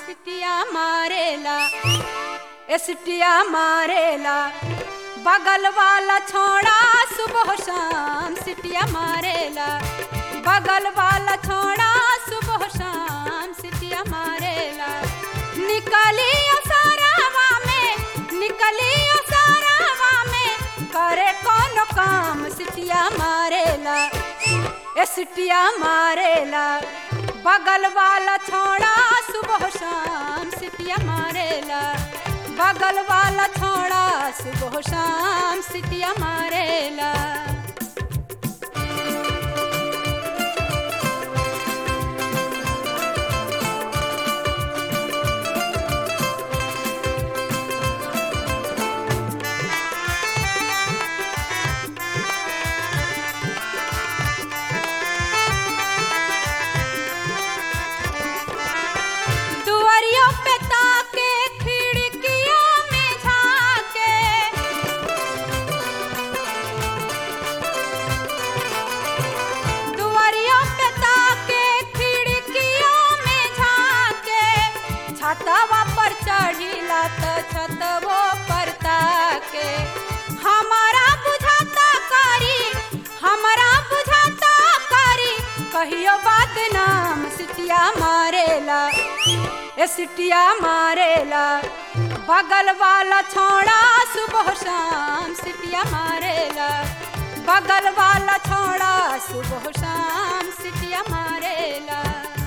सिटिया मारेला ए सिटिया मारेला बगल वाला छोड़ा सुबह शाम सिटिया मारेला बगल वाला छोड़ा सुबह शाम सिटिया मारेला निकली सारावा में निकली सारावा में करे कौन काम सिटिया मारेला ए सिटिया मारेला बगल वाला छोड़ा सुबह शाम सिटिया मारेला बगल वाला छोड़ा सुबह शाम सिटिया मारेला दुआरियों पे ताके खिड़कियों में झाके दुआरियों पे ताके खिड़कियों में झाके छतवा पर चढ़िला त छतवो पर ताके हमारा बुझाता करी हमारा बुझाता करी कहियो बात नाम सिटिया मारेला ए सिटिया मारेला बगल वाला छोड़ा सुबह शाम सिटिया मारेला बगल वाला छोड़ा सुबह शाम सिटिया मारेला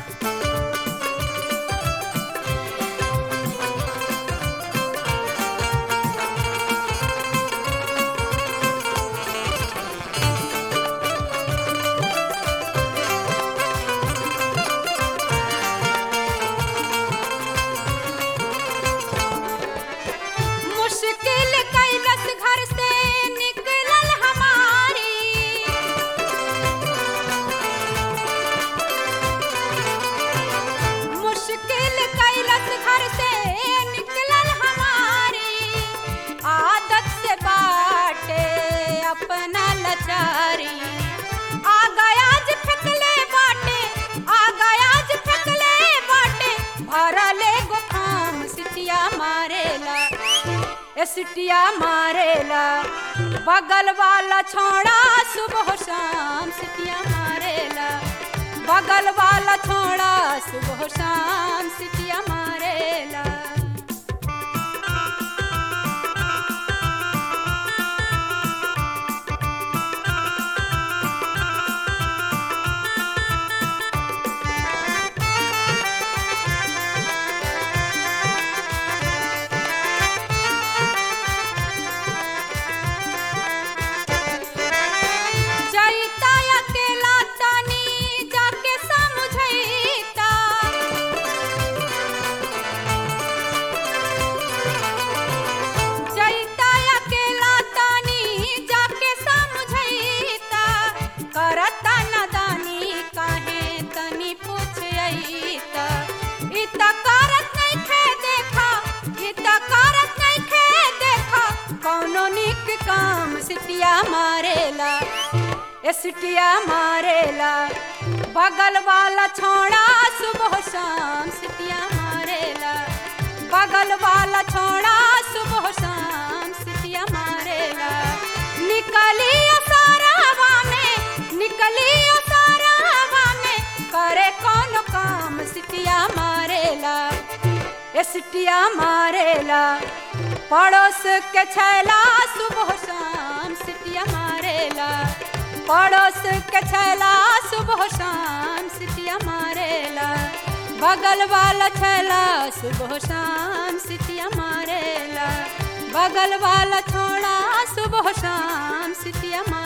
मुश्किल कैलस घर से निकलल हमारी मुश्किल कैलस घर से निकलल हमारी आदत से बाटे अपना लचारी आ गया आज फेंकले बाटे आ गया आज फेंकले बाटे भरले गो खाम सिटिया मारेला ए सिटिया मारेला बगल वाला छोड़ा सुबह शाम सिटिया मारेला बगल वाला छोड़ा सुबह शाम सिटिया मारेला जईता अकेला तनी जाके समझईता जईता अकेला तनी जाके समझईता करता नदानी काहे तनी पूछईता इ त करत नइखे देखा इ त करत नइखे देखा कौनो निक काम सिटिया मारेला ए सिटिया मारेला बगल वाला छोड़ा सुबह शाम सिटिया मारेला बगल वाला छोड़ा सुबह शाम सिटिया मारेला निकली सारावा में निकली सारावा में करे कौन काम सिटिया मारेला ए सिटिया मारेला पड़ोस के छैला सुबह शाम सिटिया मारेला पड़ोस के छैला सुबह शाम सिटिया मारेला बगल वाला छैला सुबह शाम सिटिया मारेला बगल वाला छोड़ा सुबह शाम सिटिया मारेला